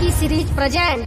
T series present.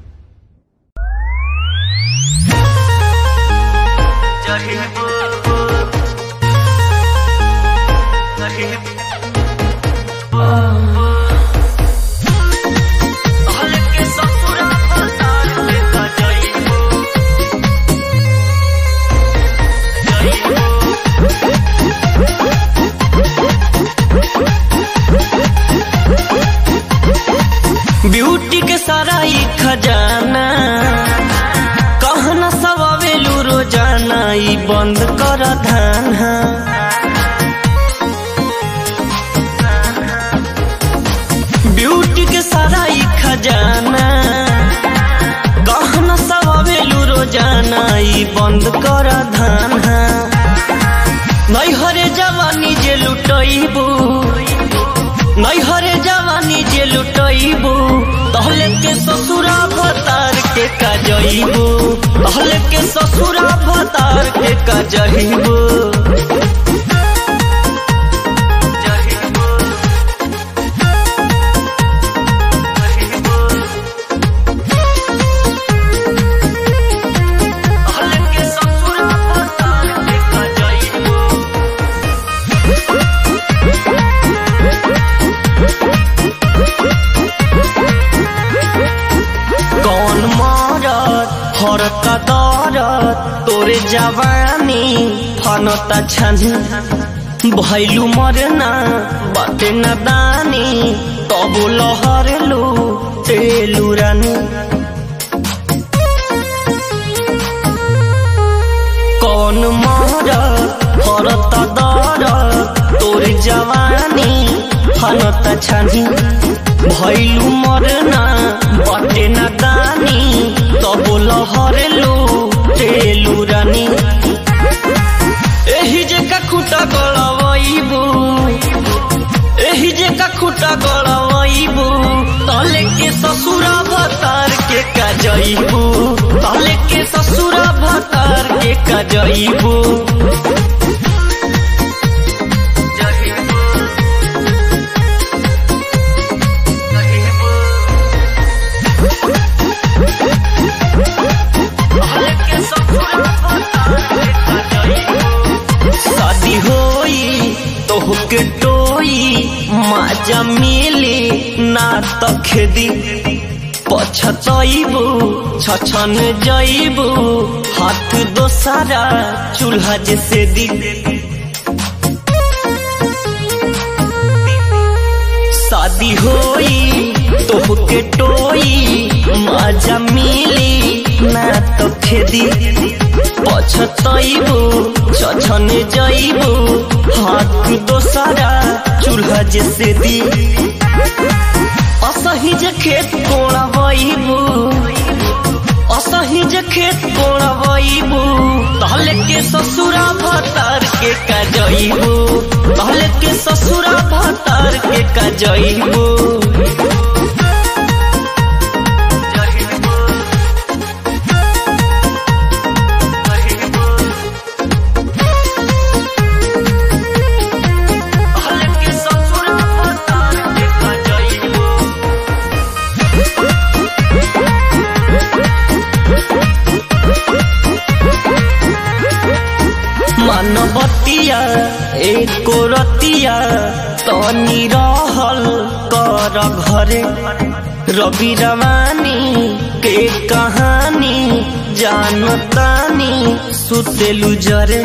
Beauty के सारा ई खजाना कहना सब आवेलू रोजाना ई बंद कर धाना ब्यूटी के सारा ई खजाना कहना सब आवेलू रोजाना ई बंद कर धाना नैहरे जवानी जे लुटैबू नैहरे जवानी जे लुटैबू तहले के ससुरा भतार के कजैबू तहले के ससुरा भतार के कजैबू कौन मारत हरत दरत तोरे जवानी फनता छनी भैलू मरना बाटे न दानी तब लहरलू तेलू रानी कौन मारत हरत दरत तोरे जवानी फनता छनी भैलू मरना बटे न दानी तब लहरलू तेलू रानी एही जे का खुटा गड़बैबू एही जे का खुटा गड़बैबू तले के ससुरा भतार के कजैबू तले के ससुरा भतार के कजैबू शादी होई तोहके टोई माजा मिली ना त खेदी पछतैबू छछन जैबू हाथ दोसारा चूल्हा जैसे दी शादी होई तोहके टोई माजा मिली ना तो खेदी पछतैबू छछन जैबू हाथ दोसारा चूल्हा जैसे दी असही जे खेत कोड़बैबू असही जे खेत कोड़बैबू तहले के ससुरा भतार के कजैबू तहले के ससुरा भतार के कजैबू मानवतिया एको रतिया तनी रहल कर घरे रवि रवानी के कहानी जानतानी सुतेलु जरे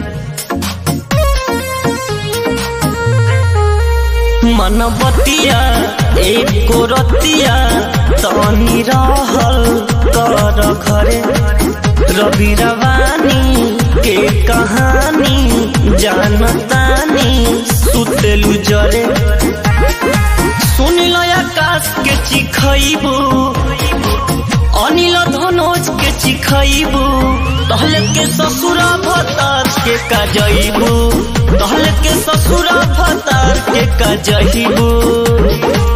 मनबतिया एको रतिया तनी रहल कर घरे रवि रवानी के कहानी जानतानी सुतेलु जरे सुनिल आकाश के चिखैबू अनिल धनोज के चिखैबू तहले के ससुरा भतार के कजैबू तहले के ससुरा भतार के कजैबू